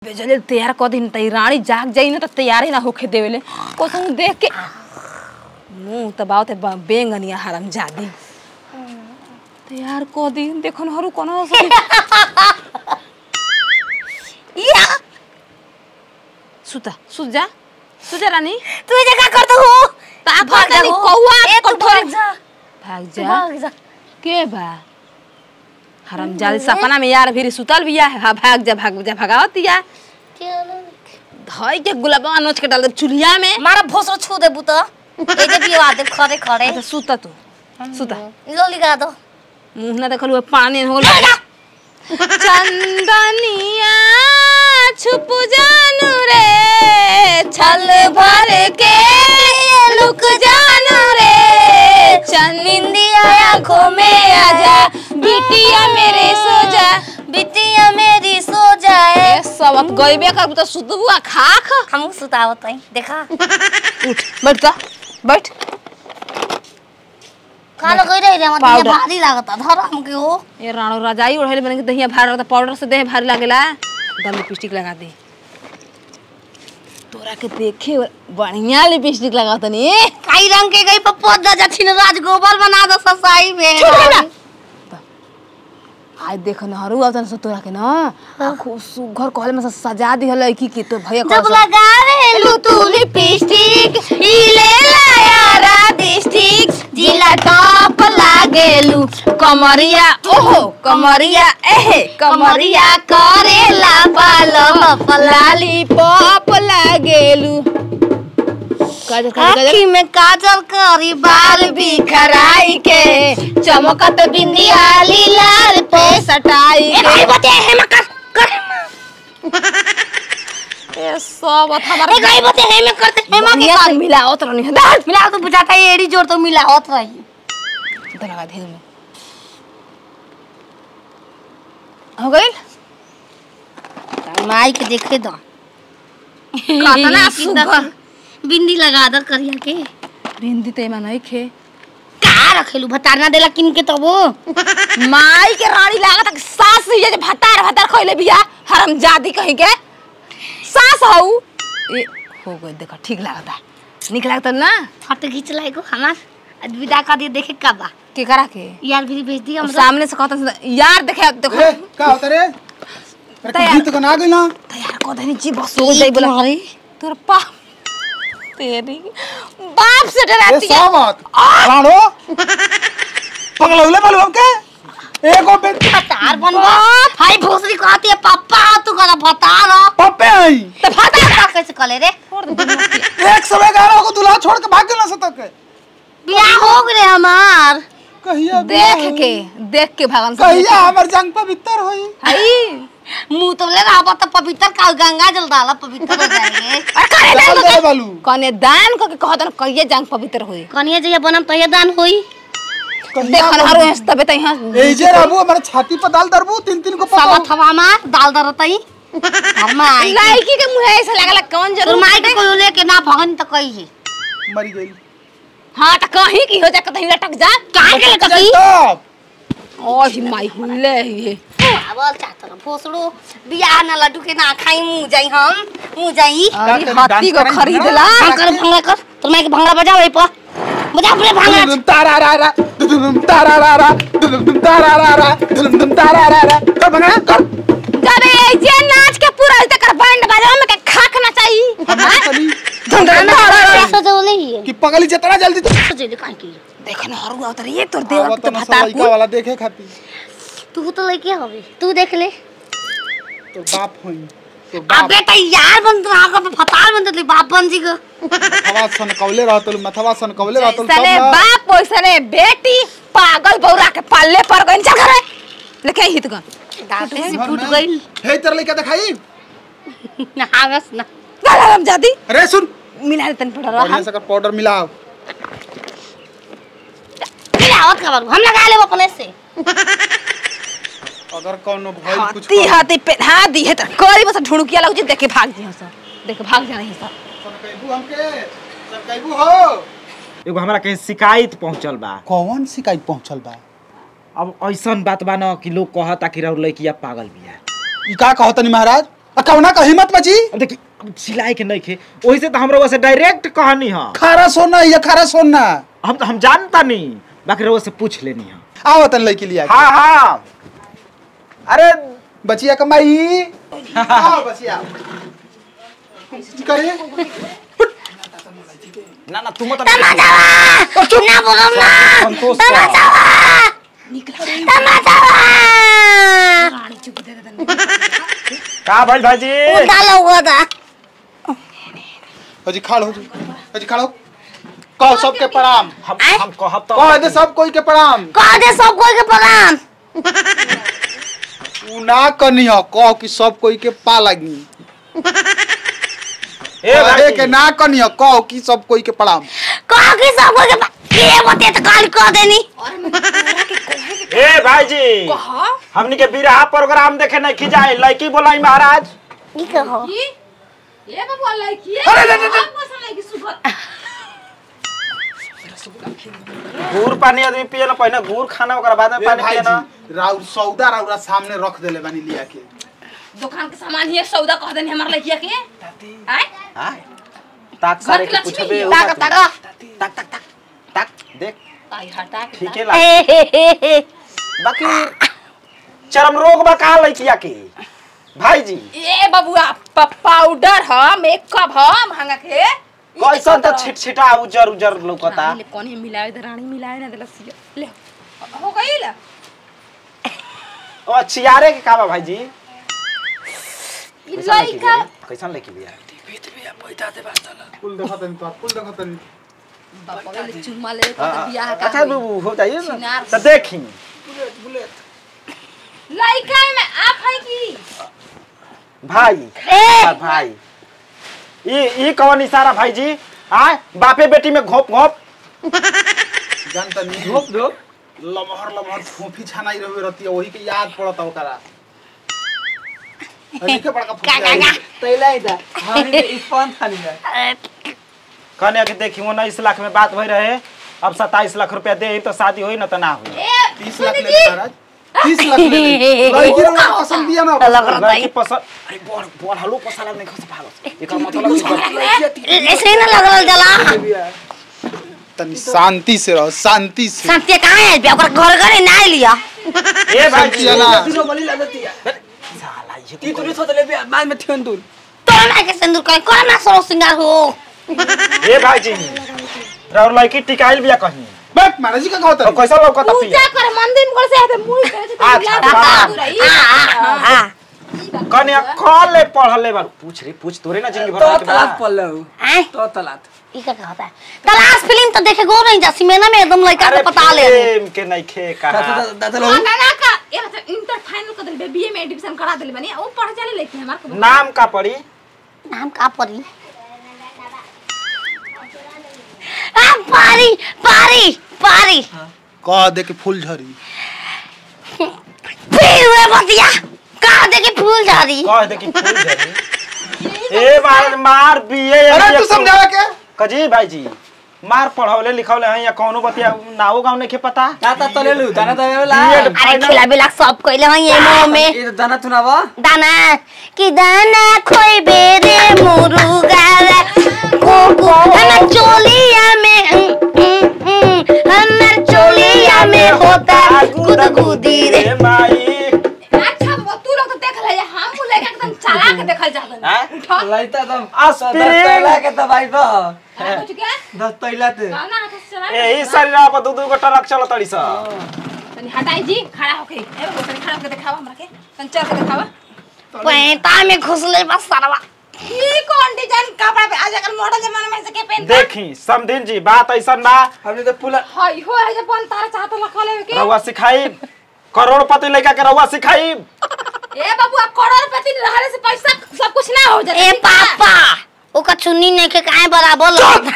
बेजले तैयार कर दिन तई रानी जाग जाई ना तो तैयार ही ना होके देवेले कोसम देख के मुंह तो बात है बेंगनिया हरम जादी तैयार कर दी देखो न हरू कोनो से या सुता सुत जा सुत जा रानी तू ये क्या करता हो ता भाग भाग जा हो। कौआ ए, तू कठोर भाग जा भाग तू जा भाग जा के बा हरम जादी सपना में यार फिर सुतल बिया हा भाग जा भाग जा भगावत या क्या ना? धई के गुलाबा नोच के डाल दे चुलिया में मारा भोसरो छू दे बुता ए जे बिवा दे खड़े खड़े अच्छा सुता तू सुता लो लिखा दो मुंह ना देखल हुए पानी हो चंदनिया छुप जानू रे छल भर के लुक जानू रे चंदिया आंखों में आजा बिटिया मेरे सो जा बिटिया मेरी सो जाए ए सबक गइबे कर तो सुतबुआ खाख हम सुतावत हई देखा उठ बैठ जा बैठ कालो गई रही रे मतलब पाउडर। भारी लागता धर हमके हो ये राणो रजाई ओढ़ले बने के दहिया भार लगता पाउडर से देह भारी लागेला दम लिपस्टिक लगा दे तोरा के देखे बढ़िया लिपस्टिक लगा तनी काई रंग के गई पप्पो दा जछिन राज गोबर बना दो ससाई में आज देख न हरू आवतन से तोरा के न खूब सुघर कहले में से सजा दिहल लड़की के तो भैया जब लगावे लू तू लिपस्टिक हिले लाया डिस्ट्रिक्ट जिला टॉप लागेलू कमरिया ओहो कमरिया एहे कमरिया करेला पालो लाली पॉप लागेलू काजल काजल काजल आखी में काजल करी बाल बिखराई के चमकत बिंदिया लाल पे सटाई ए भाई के बते है में कर कर ए सब ए हमारा गई बते है में करते है में बढ़िया से मिलाओ तो नहीं दाल मिला तो बुझाता है एड़ी जोड़ तो मिला होत रही लगा दे में हो गई माई के देखे दो कातना सुघर बिंदी लगा दो करिया के भिंडी ते में नहीं खे का रखेलू भतारना देला किन के तब माई के रानी लागत है सास ही जे भतार भतार खइले बिया हरम जादी कहीं के सास हऊ ए हो गई देखा ठीक लागता निक लागता ना फोटो खींच लाई को हमार आज विदा कर दिए देखे का बा के करा के यार भी भेज दिया अब हमरा सामने से कहता यार देखे देखो ए, का होता रे अरे तैयार। गीत को ना गई ना तैयार को धनी जी बस हो जाई बोला तोर पा तेरी बाप से ए डराती है सामत राणो पगलौले बोलो हमके एगो बे भतार बनवा हाय भोसरी कहती है पापा तू करा भतार हो। पप्पे आई तो भतार कैसे कले रे एक समय गाना को दुल्हा छोड़ के भाग गेला सतक के बियाह हो गए हमार कहिया देख के देख के भगवान से कहिया हमर जंग पवित्र होई हई मुंह तो ले रहा तो पवित्र का गंगा जल डाला पवित्र हो जाएंगे अरे करे चल दे बालू कने दान को के कहतन कहिए जांग पवित्र होई कनिया जया बनम तो ये दान होई देखन हरो हंस तबे त यहाँ ए जे रहबू हमर छाती पर दाल दरबू तीन तीन को सब पकाऊ थवा मार दाल दरतई घर में आई लड़की के मुंह ऐसे लगला कौन तोर जरूर माई के कोई लेके ना भगन तो कही है मरी गई हां त कहीं की हो जा कहीं लटक जा काहे के जाई कही तब ओही माई हुले ये आवल चाहत भोसड़ो बियाह ना लड्डू के ना खाई मुंह जाई हम मुंह जाई अरे तनी हाथी को डांस करें खरीदला भांग कर भंगड़ा कर तोर माई के भंगड़ा बजाओ ए पर बजा पूरे भंगड़ा दुम तारा रा रा दुम तारा रा रा दुम तारा रा रा दुम तारा रा रा कर भंगड़ा कर जब ये जे नाच के पूरा तक बैंड बजाओ में के खाक ना चाहिए तनी कैसे जोले ही कि पगली जितना जल्दी जोले काहे की देखन हरु आवत ये तोर देव आवत तो ना भता लड़का वाला देखे खाती तू तो लेके हवे तू देख ले तो बाप होई तो अब बाप बेटा यार बन तो आगे पे फतार बन तो बाप बन जी को मथवा सन कवले रहतल मथवा सन कवले रहतल सने सब ना बाप ओइसने बेटी पागल बौरा के पाले पर गइन चल करे लेके हित गन दांते से घर फूट में। गई हे तेरे लइका दिखाई ना हावस ना गलम जादी अरे सुन मिला तन पड़ बढ़िया रहा से कर पाउडर मिलाओ मिलावत का बाबू हम लगा ले अपने से अगर कोनो भइल कुछ हाथी हाथी पे हाँ दी है तो करी बस ढुड़किया लग जी देखे भाग जी सब देखे भाग जा रही सब सरकैबू हमके सरकैबू हो एगो हमरा कहीं शिकायत पहुंचल बा कौन शिकायत पहुंचल बा अब ऐसन बात बा न कि लोग कहता कि रउर लइकिया पागल बिया ई का कहतनी महाराज आ कौना का हिम्मत बची अब देखी अब सिलाई के नहीं खे वही से तो हम रउआ से डायरेक्ट कहानी है खारा सोना या खारा सोना हम तो हम जानता नहीं बाकी रउआ से पूछ लेनी है आओ तन लड़की लिया हाँ हाँ अरे बचिया कमाई आओ बचिया करे ना ना तुम तो ना बोलो ना संतोष का भाई भाजी डाला हुआ था अजी खाड़ हो अजी खाड़ो कहो सबके प्रणाम हम आय? हम कहब तो कह दे सब कोई के प्रणाम कह दे सब कोई के प्रणाम तू ना कनी हो कह कि सब कोई के पा लगी ए कहे भाई के ना कनी हो कह कि सब कोई के प्रणाम कह कि सब कोई के ये बते तो काल कह देनी ए भाईजी हमनी के बिरहा प्रोग्राम देखे नहीं खिजाए लड़की बोलाई महाराज ई कहो ये बाबू लड़की अरे, अरे, अरे, अरे। लड़की सुबह गुड़ पानी आदमी पिए ना पहले गुड़ खाना ओकरा बाद में ए पानी भाई पिए ना जी राउर सौदा राउरा सामने रख देले बानी लिया के दुकान के सामान ही सौदा कह देनी हमार लड़किया के आय हाँ? ताक सारे के घर की पूछबे लक्ष्मी, उ ताक बात ताक में। ताक ताक ताक ताक देख ताई हटा के ठीक है ताक। ला बाकी चरम रोग बा का लड़किया के भाईजी ए बबुआ प- पाउडर ह मेकअप ह महंगा के कैसन तो छिटछिटा उजर उजर लौकता रानी ले कौन है मिलावे दे रानी मिलावे ना देला सिया ले हो गई ला ओ चियारे के का बा भाईजी ई कैसन लड़की लड़का बिया? कैसन लड़की बिया फूल देखत तनी तो फूल देखत तनी बाबा ले चुम्मा ले तो हाँ, बियाह का अच्छा बाबू हो जाइए ना चिनार तो देखी लड़का में आप है की भाई ए आ, भाई ई ई कौन इशारा भाईजी आय बापे बेटी में घोप घोप जान तनी धोप धोप लमहर लमहर फोफी छानाई रहे रहती वही के याद पड़ता ओकरा अरे के बड़का का का का फुटिया कहने कि देखी उन्नीस लाख में बात भई रहे अब सत्ताईस लाख रुपया दे तो शादी होई ना तो ना हुई ए 30 लाख ले महाराज 30 लाख ले ले। लड़की रे उनका पसंद दिया ना लग रहा लड़की पसंद अरे बोल बोल हलो पसंद नहीं खस भागो एकर मतलब कि ऐसे ही ना लग रहा जला तनी शांति से रहो शांति से शांति कहाँ है बे ओकरा घर घर ना लिया ए भाईजी शांति है ना साला ये तो तो ना के सिंदूर कहीं कौन ना सरो सिंगार हो ए भाईजी और लड़की टिकाइल बिया कहीं बट महाराज जी का कहता तो कैसा लौकता पिया पूजा कर मंदिर में कर से आते मुई करे से अच्छा, तो अच्छा। रही हां कन्या कॉल ले पढ़ले बार पूछ रे पूछ तोरे ना जिंदगी भर के बाद हैं तो तलात ई का कहता है तलाश फिल्म तो देखे गो नहीं जा सिनेमा में एकदम लड़का अरे को पता ले प्रेम के नहीं खे कहा ना का ये मतलब इंटर फाइनल कर दिल बीए में एडमिशन करा दिल बनी वो पढ़ चले लेके हमार को नाम का पड़ी नाम का परी आ पारी पारी पारी कह दे के फूल झरी फिर वे बतिया कहा दे के फूल झाड़ी कह दे कि फूल झड़ी ए मार मार बीए अरे तू समझावा के कजी भाईजी मार पढ़ौले लिखौले हैं या कौनो बतिया नाओ गाँव नहीं के पता दाता तलेलु दाना तलेला बीएड अरे फाइनल खिला बिला सब कइले हई एमो में ये दाना तुनाव दाना कि दाना खोई बेरे मुरुगा को को हमर चोलिया में उम, उम, उम, हमर चोलिया में होता गुदगुदी रे माई अच्छा बाबा तू लोग तो देख ले हम लेके एकदम चला के देखल जा हैं? उठा लइता दम एस्पिरिन। तैला के दवाई बा कुछ क्या दस तैला ते गाना हाथ से चला यही शरीर पर दू दू गो ट्रक चल तड़ी सा तनी हटाई जी खड़ा होके ए वो तनी खड़ा होके दिखावा हमरा के तनी चल के दिखावा पैंता में घुसले बस सरवा ई कौन डिजाइन कपड़ा पे आज अगर मॉडल जमाने में से के पहनता देखी समधिन जी बात ऐसा बा हमने तो पुला हई हो है जब बन तारा चाहत लखा लेवे के रउआ सिखाई करोड़पति लड़का के रउआ सिखाई ए बाबू आप करोड़पति रहले से पैसा सब कुछ ना हो जाए ए पापा ओका चुन्नी नहीं के काहे बराबर लगता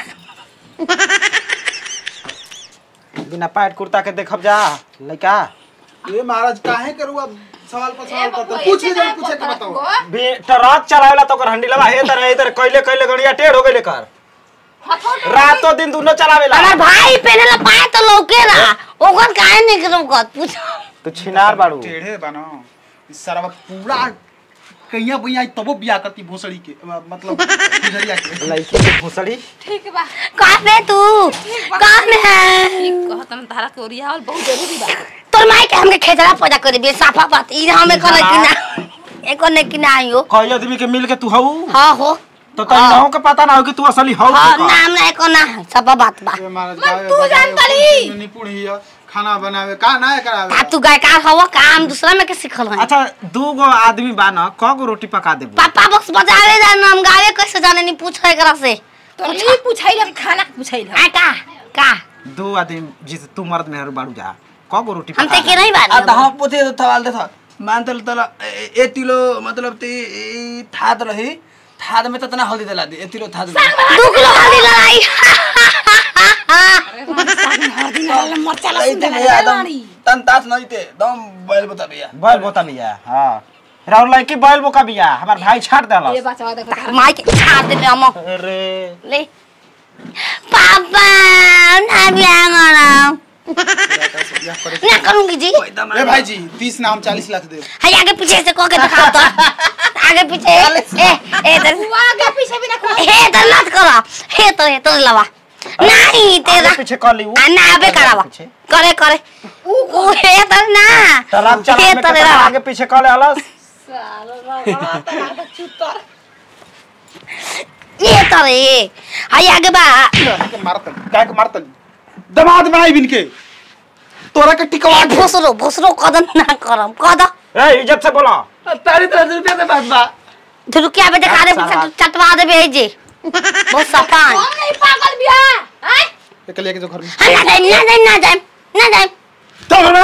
बिना पैंट कुर्ता के देखब जा लड़का ये महाराज काहे करुआ सवाल पर सवाल करते पूछ के जब पूछे के बताओ भी ट्रक चलावेला तो ओकर हंडीलवा हे तरह हे तरह कैले कैले गड़िया टेढ़ हो गइले कर रातों दिन दोनों चलावेला हमार भाई पहने ला पाए तो लौके रहा ओकर काहे नहीं के लौकत पूछ तू छिनार बाड़ू टेढ़े बनो इस सारा पूरा कहिया बुइया तबो बियाह करती भोसड़ी के अ, मतलब गुजरिया के लड़की के भोसड़ी ठीक बा कहाँ पे तू कहाँ में है ठीक कहत हम तारा के ओरियावल बहुत जरूरी बा तोर माई के हमके खेचड़ा पैदा कर दिए साफा बात ई हमें करे कि ना एको ने कि ना आइयो कई आदमी के मिल के तू हऊ हाँ हो तो तई ना हो के पता ना हो कि तू असली हऊ हाँ के का। नाम ना एको ना है सब बात बा ए, महाराज मन गावे तू बजावे जान पड़ी। में निपुण हिय खाना बनावे का ना करावे आ तू गायकार हवा काम दूसरा में के सिखल है अच्छा दू गो आदमी बा ना क गो रोटी पका देबू पापा बस बजावे जान हम गावे कैसे जाने नहीं पूछो एकरा से तो ई पूछैला कि खाना के पूछैला आ का का दो आदमी जिस तू मर्द मेहर बाड़ू जा क गो रोटी हम पका ते के नहीं आ त बानी हम पोते तो थवाल दे था मान तल तल ए तिलो मतलब ती ई थाद रही थाद में त तना हल्दी दला दी ए तिलो थाद में दू किलो हल्दी लड़ाई मरचा नहीं ते भैया एकदम तन तास नहीं ते दम बैल बता भैया बैल बोता बिया हां राउर लड़की बैल बोका बिया हमार भाई छाट देला ये बचवा देखो माई के छाड़ दे हम अरे ले पापा ना बिया गरम ना करूंगी जी एकदम ए भाई जी 30 ना हम 40 लाख दे हाय आगे पीछे से कह के दिखाओ तो आगे पीछे ए ए इधर तू आगे पीछे भी ना खा हे इधर मत करो हे तो हे तो लवा नहीं तेरा आगे पीछे कर ली ऊ आ ना अबे करावा पीछे। करे करे ऊ हे तो ना तालाब चला हे में तो कितना रवा आगे पीछे कर ले अलस ये तो रे हाय आगे बा के मारतन काय के मारतन दमाद बनाई बिन के तोरा के टिकवा के भोसरो भोसरो कदम ना करम कदम ए इज्जत से बोला तारी तरह रुपया दे बात बा तो रुकिया बे दिखा दे साला। चटवा दे भेजे बहुत सफान हम नहीं पागल बिया हैं एक लेके जो घर में हाँ, ना जाए ना जाए ना जाए ना जाए तो घर में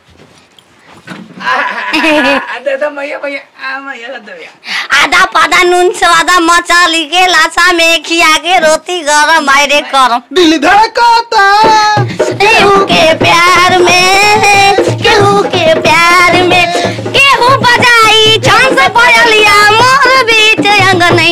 आ दे दे मैया भैया आ मैया दे भैया आधा पादा नून स्वादा मचाली के लाशा में खिया के रोटी गरम आयरे करम दिल धड़कता केहू के प्यार में केहू के प्यार में केहू बजाई छान से पयलिया मोर बीच अंगनई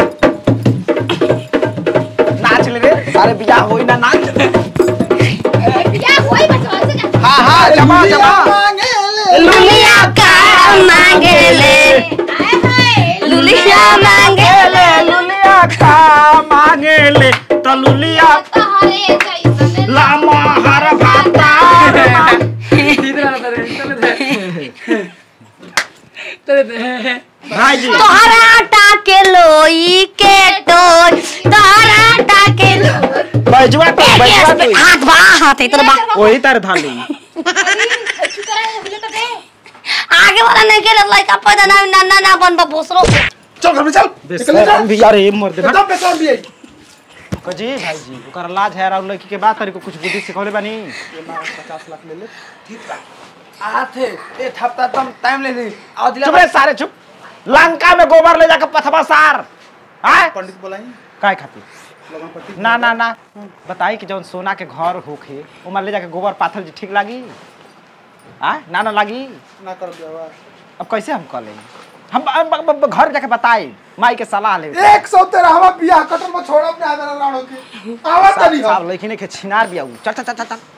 नाच ले रे सारे बियाह होई ना नाच बिया कोई बचवा से ना हां हां जमा, जमा। मांगे ले लुलिया का मांगे ले आए हाय लुलिया मांगे ले लुलिया का मांगे ले तो लुलिया तहरे जैसन लामा हर भाता इधर आ तेरे चले दे चले दे भाई जी तोहरा आटा के लोई के टोई तोहरा आटा के लोई बैजुआ तो बैजुआ तो हाथ बा हाथ इधर बा वही तार धाली अच्छी तरह बोले तो दे आगे वाला नहीं के लड़का पैदा ना ना ना ना बन बा भोसरो चल घर में चल निकल जा बेशरम भी यार ये मर दे एकदम बेकार भी है जी भाई जी ओकर लाज है और लड़की के बात करी को कुछ बुद्धि सिखौले बानी 50 लाख ले ले ठीक बा आ थे ए थपता तुम टाइम ले ली आओ दिला चुप रे सारे चुप लंका में गोबर ले जाके पथवा सार आय पंडित बोलाई काय खातिर लगन पट्टी ना ना ना बताई कि जौन सोना के घर होखे ओमा ले जाके गोबर पाथर जी ठीक लागी आ ना ना लागी ना कर दिया अब कैसे हम कर लेंगे हम अब- अब- अब घर जाके बताई माई के सलाह ले एक सौ तेरह हवा बियाह कटल में छोड़ब ना आदर राणो के आवा तनी साहब लेकिन के छिनार भी आऊ चल चल चल चल, चल